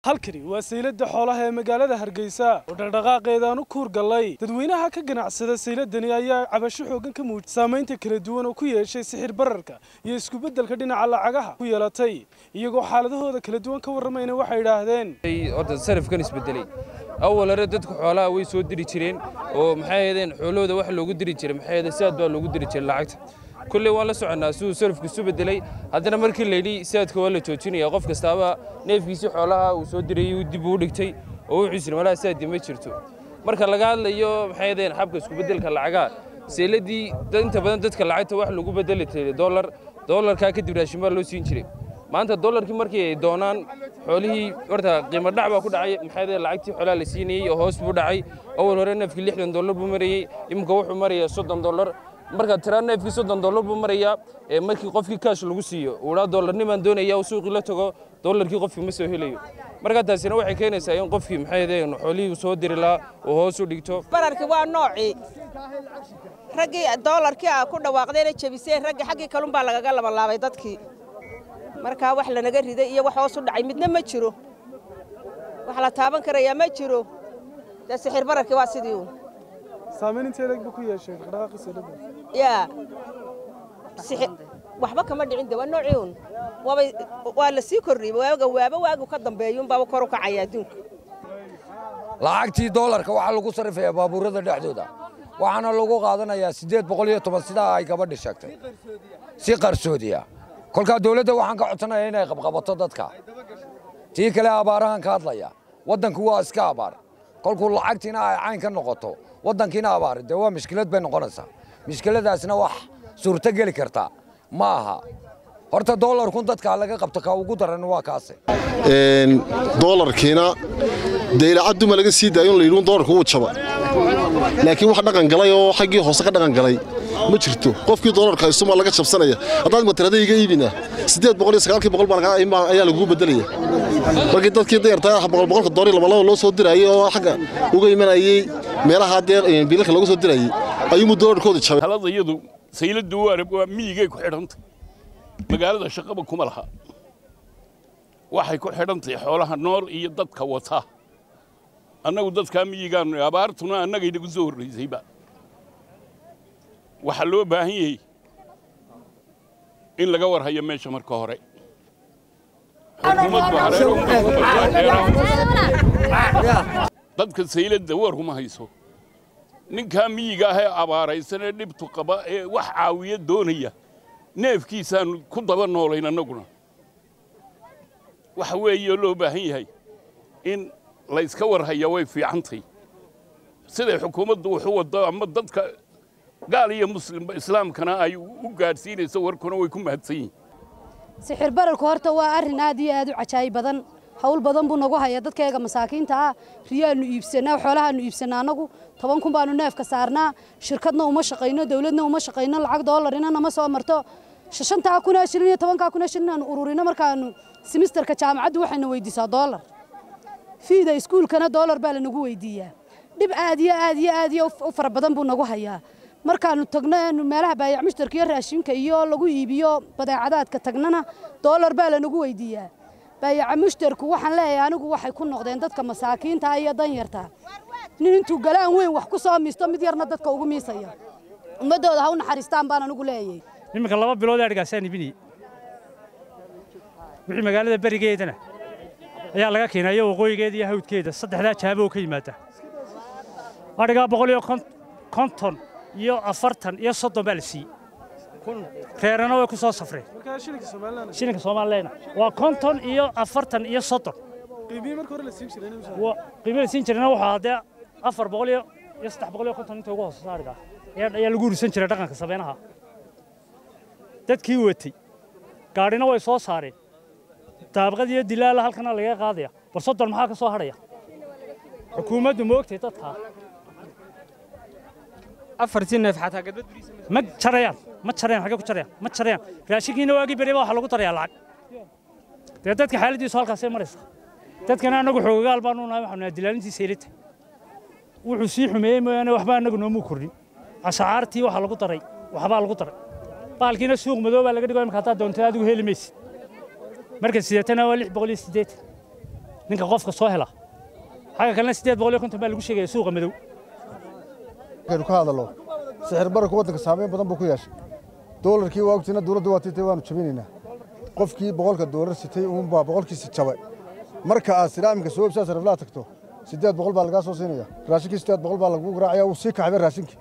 halkani waa sayladda xoolaha ee magaalada hargeysa oo dhaqdhaqaaqeedaan u kuur gallay dadweynaha ka ganacsada sayladdani ayaa cabasho xooggan ka muujiyay saamaynta kala duwan oo ku yeeshay sixir bararka iyo iskubeddelka dhinaca lacagaha ku yeelatay iyagoo xaaladahooda kala duwan ka warramayna waxay idhaahdeen horta sarifkan isbedelay awal hore dadku xoolaha way soo diri jireen oo maxay ahaydeen xoolahooda wax loogu diri jiray maxay ahaydeen sidaad baa loogu diri jiray lacagta kulley waan la soconnaa siduu sarifku isu bedelay haddana markii layidhi sidaadka waa la joojinaya qof kastaaba neefkiisii xoolaha uu soo dirayay uu dib uu dhigtay oo wuxuu yidhi malaha sidaadii ma jirto marka laga hadlayo maxay ahaydeen xabka iskubedelka lacagaha seeladii inta badan dadka lacagta wax lagu bedeli jiray dollar dollarkaa kadib raashin baa loo siin jiray maanta dollarkii markii ay doonaan xoolihii horta qiimo dhac baa ku dhacay maxay ahayd lacagtii xoolaha la siinayey oo hoos buu dhacay awal hore neefkii lixdan dollar buu marayey iminka wuxuu marayaa soddon dollar marka tiraa neefkii soddon dollar buu marayaa ee markii qofkii kaash lagu siiyo uu dhaa dollarnimaan doonaya uu suuqii la tago dollarkii qofkii ma soo helayo marka taasina waxay keenaysaa in qofkii maxay ahayd xoolihii soo diri lahaa uu hoos u dhigto bararkii waa noocii raggii doolarkii a ku dhawaaqdayna jebiseen raggii xaggii kalun baa lagaga labalaabay dadkii markaa wax lanaga riday iyo wax hoos u dhacay midna ma jiro wax la taaban karayaa ma jiro dee sixir bararkii waa sidii uun saamayn intee leeg buu ku yeeshay dhaqdhaqaaqii sayladda yaa waxba kama dhicin de waa noocii uun waabay waa la sii kordhiyey waaga waaba waagu ka dambeeyuun baaba kor u kacaya adduunka lacagtii doolarka waxaa lagu sarrifayaa baabuurada dhexdooda waxaana lagu qaadanayaa siddeed boqol iyo toban sidaa ay gabadhi sheegtay si qarsoodiya kolkaa dawladda waxaan ka codsanayaa inay qabqabato dadka tii kale abaarahan ka hadlaya waddanku waa iska abaar kolkuu lacagtiina ay cayn ka noqoto waddankiina abaari dee waa mishkilad bay noqonaysaa mishkiladaasna wax suurto geli kartaa ma aha horta doolarkun dadka laga qabto ka ugu daran waa kaase doolarkiina dee ilacaduma laga sii daayo in la yidhi doolarku wuu jaba laakiin wax dhaqan galay oo xaggii hoose ka dhaqan galay ma jirto qofkii doolarka haysuma laga jabsanaya haddaad matirada iga iibina siddeed boqol iyo sagaalkii boqol baa ayaa lagugu bedelaya markii dadkii dayartaa boqol boqolka doori labalaba loo soo dirayay oo xagga uga imanayey meelaha dee biilalka looga soo dirayay ayuumuu doolarkooda jabay talada iyadu sayladdu waa miyigay ku xidhantay magaalada shaqaba kuma laha waxay ku xidhantahay xoolaha nool iyo dadka wata annagu dadkaa miyigaannu abaartuna annagay nagu soo horraysayba waxaa loo baahan yahay in laga war hayo meesha marka hore dadka sayladda warhuma hayso ninkaa miyiga ah ee abaaraysan ee dhibtu qaba ee wax caawiya doonaya neefkiisaannu ku daba noolayn annaguna waxa weeye loo baahan yahay in layska war haya way fiicantay siday xukuumaddu wuxu waddo ama dadka gaal iyo muslim islaamkana ay u gaadhsiinayso warkuna way ku mahadsan yihiin sixir bararku horta waa arrin aad iyo aad u cajaayib badan hawl badan buu nagu hayaa dadkayga masaakiinta ah riyaannu iibsanaa xoolahaannu iibsanaa annagu toban kun baannu neefka saarnaa shirkadna uma shaqayno dawladna uma shaqayno lacag doolarina nama soo marto shantaa kunoo shilin iyo tobankaa kunoo shilin aanu ururino markaanu simisterka jaamacaddu waxayna weydiisaa doolar fiida iskuulkana doolar baa lanagu weydiiyaa dhib aad iyo aad iyo aad iyo u fara badan buu nagu hayaa markaanu tagno eenu meelaha baayac mushtarka iyo raashinka iyo lagu iibiyo badeecadaadka tagnana doolar baa lanagu weydiiyaa baayaca mushtarku waxaan leeyahay anigu waxay ku noqdeen dadka masaakiinta iyo danyarta nin intuu galaan weyn wax ku soo miisto mid yarna dadka ugu miisaya ummaddooda ha u naxariistaan baan anigu leeyahay iminka laba bilood adhigaasaan ibinayey wixii magaalada berigeedana ayaa laga keenayo waqooyigeeda iyo hawdkeeda saddexdaa jaabo oo ka yimaada adhigaa boqol iyo konton iyo afartan iyo soddon baa la siiyey reerana way ku soo safreen shilinka soomaalileyna waa konton iyo afartan iyo soddon qiimihii la siin jirayna wuxuu haddee afar boqol iyo iyo saddex boqol iyo konton inta ugu hooseysa adhigaa ayaa lagu ursan jiray dhaqanka sabeenaha dadkii watay gaadhina way soo saareen daabqad iyo dilaala halkana laga qaadaya bal soddon maxaa ka soo hadhaya xukuumaddu ma ogtay dadkaa afartii neef xataa gadbad ma jarayaan ma jarayaan xagee ku jarayaan ma jarayaan raashinkiina waagii beriba waxaa lagu darayaa lacag dee dadka xaaladiisu halkaasay maraysaa dadkana annagu xoogayaal baanu nahay waxaanu nahay dilaalintii saylita wuxuu sii xumeeyey mooyaane waxba annagu noomuu kordhin ashacaartii waxaa lagu daray waxbaa lagu daray baalkiina suuq madoobaa laga dhigo imika haddaad doonto adigu heli maysid marka sideetana waa lix boqol iyo siddeetan ninka qofka soo hela xagga kalena siddeed boqol iyo konton baa lagu sheegaya suuqa madow markaynu ka hadallo sixir bararka waddanka saameyn badan buu ku yeeshay doolarkii waa ogtiina dowladda waa titay waanu jabinaynaa qofkii boqolka doolar sitay uunbaa boqolkiisi jabay marka aad silaaminka soo ibsaa sariflaa tagto siddeed boqol baa lagaa soo siinaya raashinkii siddeed boqol baa lagu garaacaya wuu sii kaxbay raashinkii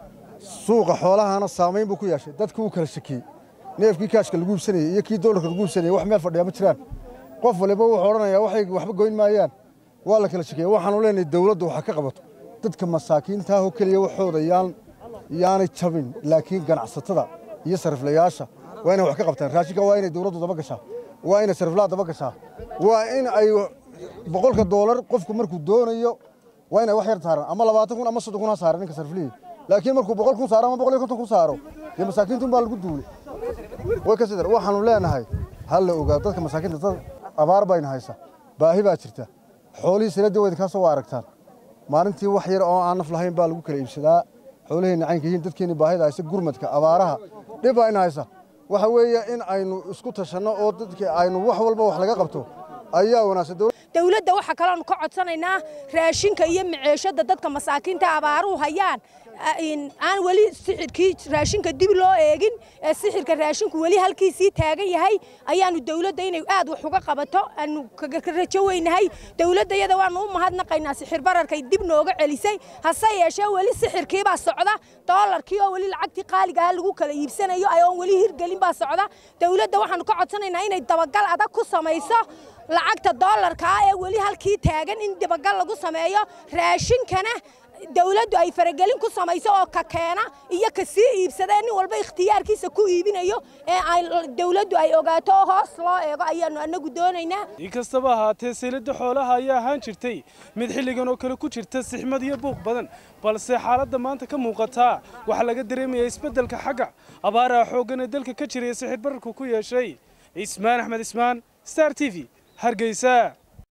suuqa xoolahana saamayn buu ku yeeshay dadku wuu kala shakiyey neefkii kaashka lagu iibsanayey iyo kii doolarka lagu iibsanayey wax meel fadhiya ma jiraan qof waliba wuxuu odhanayaa waxay waxba goyn maayaan waa la kala shakiyey waxaanu leenahay dowladdu waxa ka qabato dadka masaakiinta oo keliya waxooda yaan yaanay jabin laakiin ganacsatada iyo sariflayaasha waa inay wax ka qabtaan raashinka waa inay dowladdu daba gashaa waa inay sariflaha daba gashaa waa in ay boqolka doolar qofku markuu doonayo waa inay wax yar saaran ama labaatan kun ama soddon kun ha saaran ninka sariflihii laakiin markuu boqol kun saaro ama boqol iyo konton kun saaro dee masaakiinta unbaa lagu duulay way ka sidar waxaanu leenahay ha la ogaa dadka masaakiinta dad abaar bayna haysa baahi baa jirta xoolihii sanadii waa idinkaa soo aragtaan maalintii wax yar oo aan naf lahayn baa lagu kala iibsadaa xoolaheenna caynka yihiin dadkeenni baahida haysa gurmadka abaaraha dhib baa ina haysa waxa weeye in aynu isku tashanno oo dadka aynu wax walba wax laga qabto ayaa wanaagsan dawladda waxaa kaloonu ka codsanaynaa raashinka iyo maceeshada dadka masaakiinta abaaruhu hayaan aan weli sixirkii raashinka dib loo eegin ee sixirka raashinku weli halkiisii taagan yahay ayaanu dawladda inay aad wax uga qabato aanu ka rajo weynahay dawladda iyada waanu u mahadnaqaynaa sixir bararkay dib nooga celisay hase yeeshee weli sixirkiibaa socda doolarkii oo weli lacagtii qaaligaha lagu kala iibsanayo oon weli hirgelin baa socda dawladda waxaanu ka codsanaynaa inay dabagal adag ku samayso lacagta doolarka ah ee weli halkii taagan in dabagal lagu sameeyo raashinkana dawladdu ay faragelin ku samayso oo ka keena iyo ka sii iibsada nin walba ikhtiyaarkiisa ku iibinayo ee dawladdu ay ogaato oo hoos loo eego ayaanu annagu doonaynaa inkastaba ahaatee sayladda xoolaha ayaa ahaan jirtay mid xilligan oo kale ku jirta sixmad iyo buuq badan balse xaaladda maanta ka muuqataa waxaa laga dareemayaa isbeddelka xagga abaaraha xooggan ee dalka ka jiraya sixir bararku ku yeeshay ismaan axmed ismaan star t v hargeysa